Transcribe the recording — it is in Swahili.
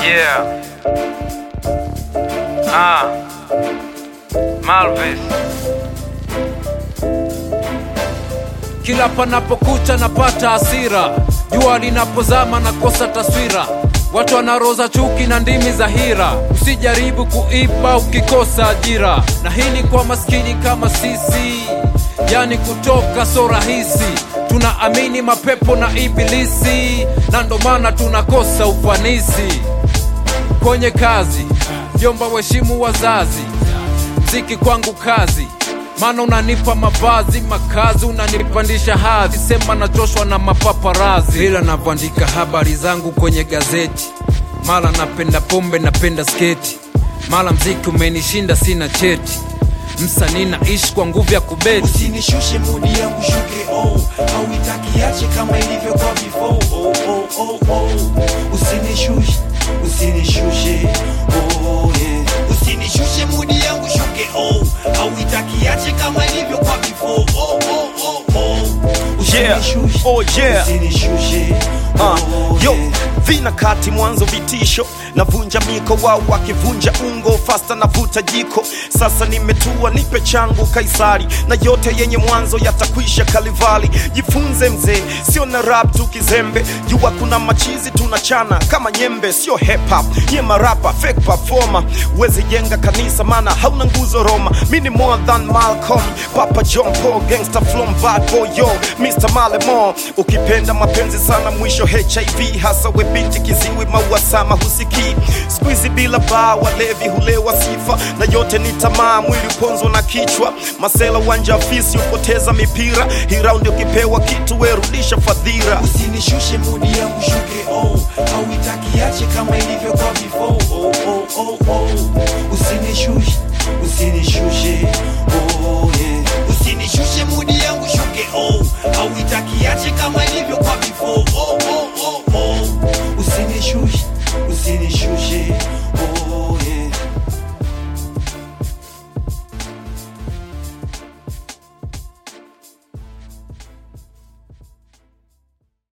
Yeah. Ah. Malvis. Kila panapokucha napata hasira, jua linapozama nakosa taswira. Watu wanaroza chuki na ndimi za hira, usijaribu kuiba ukikosa ajira. Na hii ni kwa maskini kama sisi, yani kutoka so rahisi. Tunaamini mapepo na ibilisi, na ndo maana tunakosa ufanisi kwenye kazi. Jomba, waheshimu wazazi, mziki kwangu kazi maana unanipa mavazi makazi, unanipandisha hadhi, sema nachoshwa na mapaparazi, ila navyoandika habari zangu kwenye gazeti, mara napenda pombe, napenda sketi, mara mziki umenishinda, sina cheti, msanii naishi kwa nguvu ya kubeti. usinishushe mudi yangu shuke oh au itakiache kama ilivyo kwa before oh, oh, oh, oh. usinishushe usinishushe oh, yeah. usinishushe mudi yangu shuke oh au itakiache kama ilivyo kwa before oh, oh, oh, oh. Yeah. usinishushe Oh, yeah. usinishushe Uh, oh, yo yeah. vina kati mwanzo vitisho navunja miko wao wakivunja ungo fasta navuta jiko sasa nimetua nipe changu kaisari na yote yenye mwanzo yatakwisha kalivali jifunze mzee sio na rap tu kizembe jua kuna machizi tunachana kama nyembe sio hip hop nye marapa fake performer wezi jenga kanisa mana hauna nguzo roma mi ni more than malcolm papa john paul gangster from bad boy yo mr malemo ukipenda mapenzi sana mwisho hiv hasa we binti kiziwi mauasama husikii skuizi bila baa walevi hulewa sifa na yote ni tamaa mwili uponzwa na kichwa masela uwanja afisi upoteza mipira hii raundi ukipewa kitu werudisha fadhira usinishushe mudi yangu shuke oh au itakiache kama ilivyo kwa before oh, oh, oh, oh. usinishushe usinishushe oh,